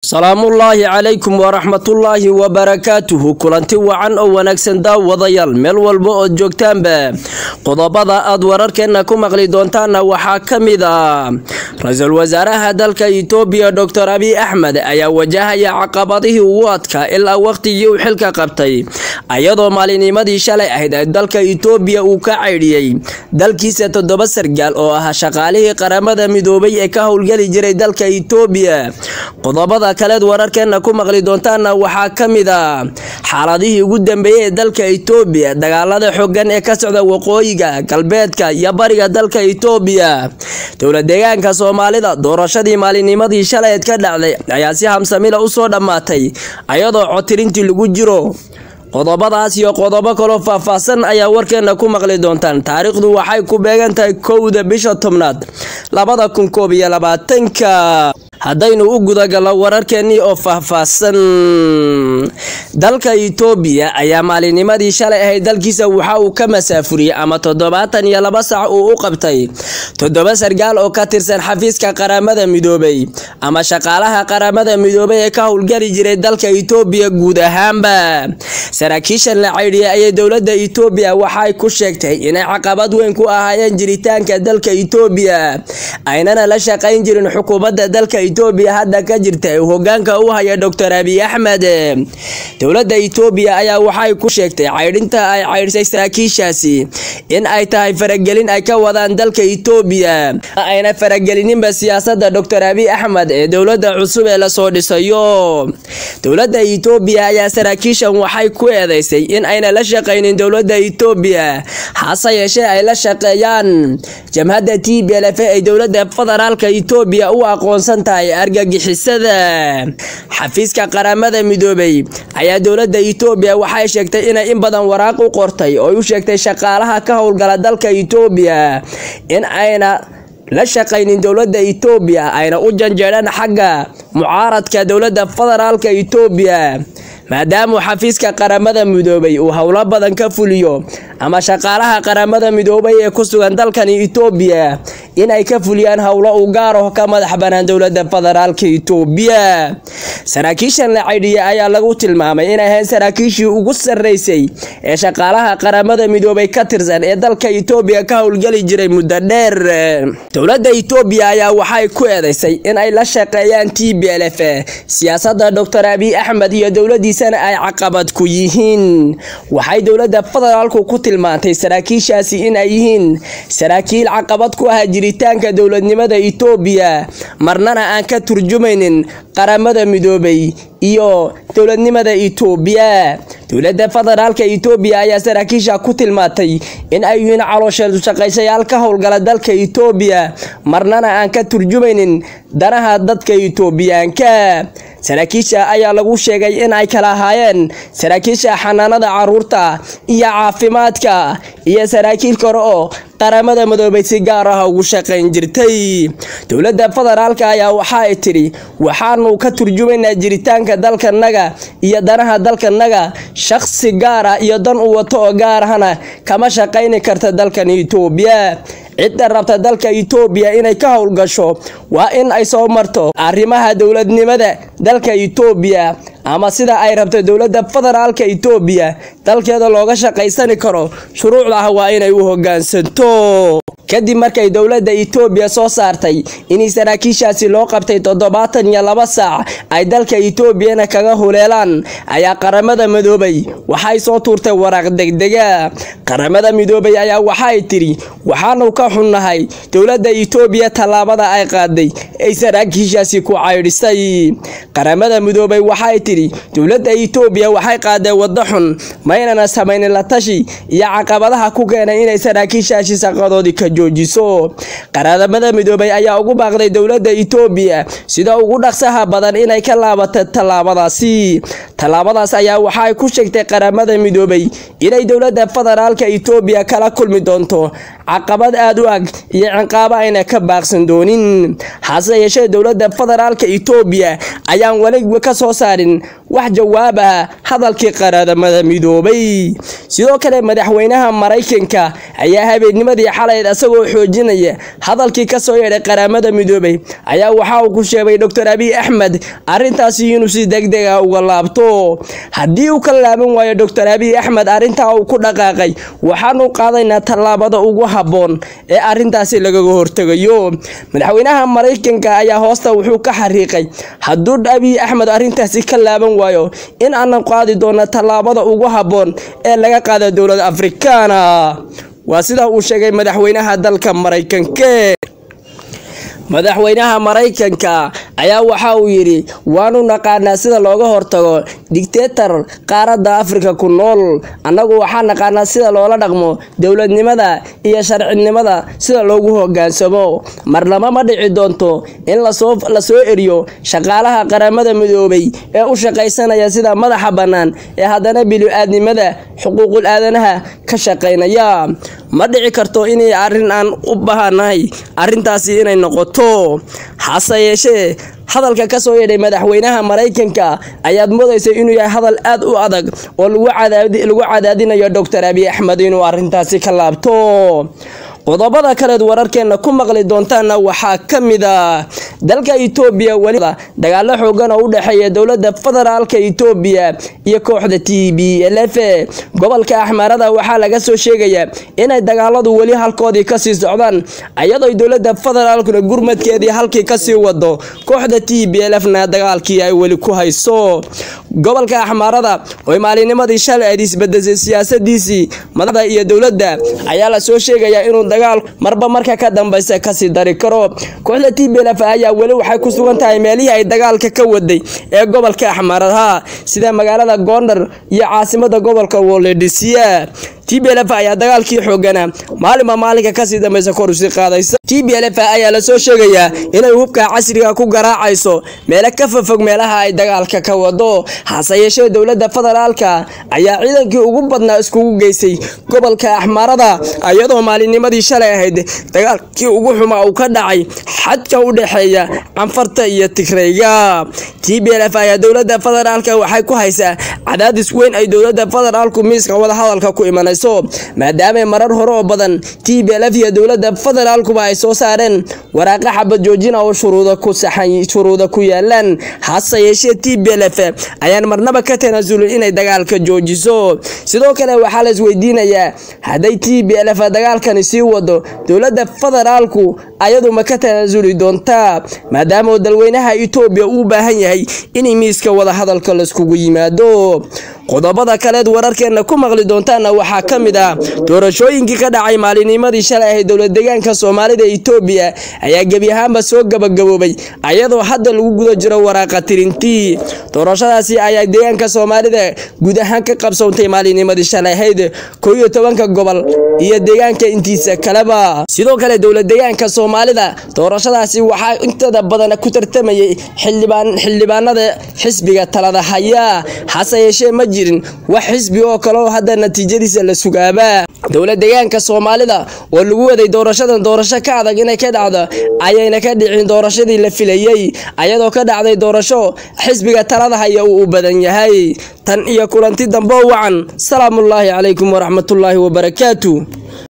salaamullaahi calaykum waraxmatullaahi wabarakaatuhu kulanti wacan oo wanaagsan daawadayaal meel walba ood joogtaanba qodobada aad wararkeenna ku maqli doontaanna waxaa ka mid a ra-iisul wasaaraha dalka itoobiya doctor abiy axmed ayaa wajahaya caqabadihii ugu adkaa ilaa waqtigii uu xilka qabtay ayadoo maalinimadii shalay ahayd ee dalka itoobiya uu ka caydhiyey dalkiisa toddoba sargaal oo ah shaqaalihii qaramada midoobay ee ka howlgeli jiray dalka itoobiya qodobada kaleed wararkeena ku maqli doontaana waxaa ka mid a xaaladihii ugu dambeeyey ee dalka itoobiya dagaalada xogan ee ka socda waqooyiga galbeedka iyo bariga dalka itoobiya dowla deegaanka soomaalida doorashadii maalinimadii shalayeed ka dhacday ayaa si hamsamila usoo dhammaatay ayadoo cotirintii lagu jiro qodobadaas iyo qodobo kaloo faahfaahsan ayaa warkeena ku maqli doontaan taariikhdu waxay ku beegan tahay kowda bisha tobnaad labada kun koob iyo labaatanka haddaynu u gudagalno wararkeenii oo faahfaahsan dalka itoobiya ayaa maalinimadii shalay ahayd dalkiisa waxa uu ka masaafuriyey ama toddobaatan iyo laba sac uu u qabtay toddoba sargaal oo ka tirsan xafiiska qaramada midoobay ama shaqaalaha qaramada midoobay ee ka howlgeli jiray dalka itoobiya guud ahaanba saraakiishan la caydhiyay ayay dowladda itoobiya waxay ku sheegtay inay caqabad weyn ku ahaayeen jiritaanka dalka itoobiya aynana la shaqayn jirin xukuumadda dalka itoobiya hadda ka jirta ee hogaanka u haya doctor abiy axmed dowladda itoobiya ayaa waxay ku sheegtay caydhinta ay caydhisay saraakiishaasi in ay tahay faragelin ay ka wadaan dalka itoobiya ayna faragelinninba siyaasadda doctor abiy axmed ee dowladda cusub ee lasoo dhisayo dowladda itoobiya ayaa saraakiishan waxay ku eedeysay in ayna la shaqaynin dowladda itoobiya hase yeeshee ay la shaqeeyaan jamhadda t b l f ay dowladda federaalka itoobiya u aqoonsan tahay argagixisada xafiiska qaramada midoobay ayaa dowladda itoobiya waxay sheegtay inay in badan waraaq u qortay oo u sheegtay shaqaalaha ka howlgala dalka itoobiya in ayna la shaqaynin dowladda itoobiya ayna u janjeedhaan xagga mucaaradka dowladda federaalka itoobiya maadaamuu xafiiska qaramada midoobay uu howlo badan ka fuliyo ama shaqaalaha qaramada midoobay ee ku sugan dalkani itoobiya inay ka fuliyaan howlo u gaaraho ka madax banaan dowladda federaalka itoobiya saraakiishan la caydhiyay ayaa lagu tilmaamay inay ahayn saraakiishii ugu sarreysay ee shaqaalaha qaramada midoobay ka tirsan ee dalka itoobiya ka howlgeli jiray muddo dheer dowladda itoobiya ayaa waxay ku eedeysay in ay la shaqeeyaan t b l f siyaasadda doctor abiy axmed iyo dowladiisa ay caqabad ku yihiin waxay dowladda federaalku ku tilmaantay saraakiishaasi in ay yihiin saraakiil caqabad ku ah jiritaanka dowladnimada itoobiya marnana aan ka turjumaynin qaramada midoobay iyo dowladnimada itoobiya dowladda federaalka itoobiya ayaa saraakiisha ku tilmaantay in ay yihiin caloosheedu shaqaysayaal ka howlgala dalka itoobiya marnana aan ka turjumaynin danaha dadka itoobiyaanka saraakiisha ayaa lagu sheegay in ay kala ahaayeen saraakiisha xanaanada caruurta iyo caafimaadka iyo saraakiil kore oo qaramada midoobay si gaar ah ugu shaqayn jirtay dowladda federaalka ayaa waxa ay tidhi waxaanu ka turjumaynaa jiritaanka dalkanaga iyo danaha dalkanaga shaqsi gaar ah iyo dan u wato oo gaar ahna kama shaqayni karta dalkan itoobiya cidda rabta dalka itoobiya inay ka howlgasho waa in ay soo marto arrimaha dowladnimada dalka itoobiya ama sida ay rabto dowladda federaalka itoobiya dalkeeda looga shaqaysani karo shuruucda ah waa inay u hogaansanto kadib markay dowladda itoobiya soo saartay inay saraakiishaasi loo qabtay toddobaatan iyo laba saac ay dalka itoobiyana kaga huleelaan ayaa qaramada midoobay waxay soo tuurtay waraaq degdega qaramada midoobay ayaa waxay tidhi waxaanu ka xunnahay dowladda itoobiya tallaabada ay qaaday ay saraakiishaasi ku caydhisay qaramada midoobay waxay tidhi dowladda itoobiya waxay qaaday waddo xun maynana samaynin la tashi iyo caqabadaha ku keenay inay saraakiishaasi shaqadoodii ka joojiso qaramada midoobay ayaa ugu baaqday dowladda itoobiya sida ugu dhaqsaha badan inay ka laabato tallaabadaasi tallaabadaas ayaa waxay ku sheegtay qaramada midoobay inay dowladda federaalka itoobiya kala kulmi doonto caqabad aada u ag iyo ciqaabo ayna ka baaqsan doonin hase yeeshee dowladda federaalka itoobiya ayaan weli ka soo saarin wax jawaab ah hadalkii qaradamada midoobay sidoo kale madaxweynaha maraykanka ayaa habeennimadii xalayd isagoo xoojinaya hadalkii kasoo yeedhay qaramada midoobay ayaa waxa uu ku sheegay doctor abiy axmed arrintaasi inuu si degdeg ah uga laabto haddii uu ka laaban waayo doctor abiy axmed arrintaa uu ku dhaqaaqay waxaanu qaadaynaa tallaabada ugu habboon ee arrintaasi lagaga hortegayo madaxweynaha maraykanka ayaa hoosta wuxuu ka xariiqay hadduu abiy axmed arrintaasi ka laaban waayo in aanan qaadi doono tallaabada ugu habboon ee laga qaada dowlad afrikaana waa sida uu sheegay madaxweynaha dalka maraykanke madaxweynaha maraykanka ayaa waxa uu yidhi waanu naqaanaa sida looga hortago digteetar qaaradda afrika ku nool annagu waxaa naqaanaa sida loola dhaqmo dowladnimada iyo sharcinimada sida loogu hogaansamo marnaba ma dhici doonto in lasoo eriyo shaqaalaha qaramada midoobay ee u shaqaysanaya sida madaxa bannaan ee haddana bili-aadnimada xuquuqul aadanaha ka shaqaynaya ma dhici karto inay arrin aan u baahanahay arrintaasi inay noqoto hase yeeshee hadalka ka soo yeedhay madaxweynaha maraykanka ayaad moodaysa inuu yahay hadal aad u adag oo lagu cadaadinayo doctor abiy axmed inuu arrintaasi ka laabto qodobada kaleed wararkeena ku maqli doontaana waxaa ka mid a dalka itoobiya weli dagaalo xoogan oo u dhexeeya dowlada federaalka itoobiya iyo kooxda t b l f gobolka axmaarada waxaa laga soo sheegayaa inay dagaaladu weli halkoodii kasii socdaan iyadoo dowlada federaalkuna gurmadkeedii halkii kasii wado kooxda t b l fna dagaalkii ay weli ku hayso gobolka axmaarada oo maalinimadii shalay ayd isbedesay siyaasadiisii madaxda iyo dowladda ayaa lasoo sheegayaa inuu dagaal marba marka ka dambeysa kasii dari karo kooxda t b l f ayaa weli waxay ku sugan tahay meelihii ay dagaalka ka waday ee gobolka axmaaradaha sida magaalada goondar iyo caasimada gobolka woledisia t b l f ayaa dagaalkii xooganaa maalinba maalinka kasii dambeysa kor usii qaadaysa t b l f ayaa lasoo sheegayaa inay hubka casriga ku garaacayso meelo ka fofog meelaha ay dagaalka ka wado hase yeeshee dowlada federaalka ayaa ciidankii ugu badnaa iskugu geysay gobolka axmaarada iyadoo maalinnimadii shalay ahayd dagaalkii ugu xumaa uu ka dhacay xadka u dhexeeya canfarta iyo tigrayga t b l f ayaa dowlada federaalka waxay ku haysaa cadaadis weyn ay dowlada federaalku miiska wadahadalka ku imanayso maadaama marar hore oo badan t b l f iyo dowlada federaalkuba ay soo saareen waraaqa xabad joojina oo shuruuda ku saxan shuruuda ku yaalaan hase yeeshee t b l f ayaan marnaba ka tanaasulin inay dagaalka joojiso sidoo kale waxaa la isweydiinayaa hadday t b l f dagaalkani sii wado dowlada federaalku ayadu ma ka tanaasuli doontaa maadaama dalweynaha itoobiya uu baahan yahay in miiska wadahadalka laiskugu yimaado qodobada kaleed wararkeena ku maqli doontaana waxaa ka mid ah doorashooyinkii ka dhacay maalinimadii shalay ahayd dowlad deegaanka soomaalida itoobiya ayaa gebi ahaanba soo gabagaboobay ayadoo hadda lagu guda jiro waraaqa tirintii doorashadaasi ayaa deegaanka soomaalida guud ahaan ka qabsoontay maalinimadii shalay ahayd koo iyo tobanka gobol iyo deegaanka intiisa kaleba sidoo kale dowlad deegaanka soomaalida doorashadaasi waxaa intada badan ku tartamayay xildhibaanada xisbiga talada haya hase yeeshee ma jirin wax xisbi oo kale oo hadda natiijadiisa la sugaaba dowlad deegaanka soomaalida oo lagu waday doorashadan doorasho ka adag inay ka dhacdo ayayna ka dhicin doorashadii la filayey ayadoo ka dhacday doorasho xisbiga talada haya uu u badan yahay tan iyo kulanti dambo wacan salaamullaahi calaykum waraxmatullaahi wabarakaatu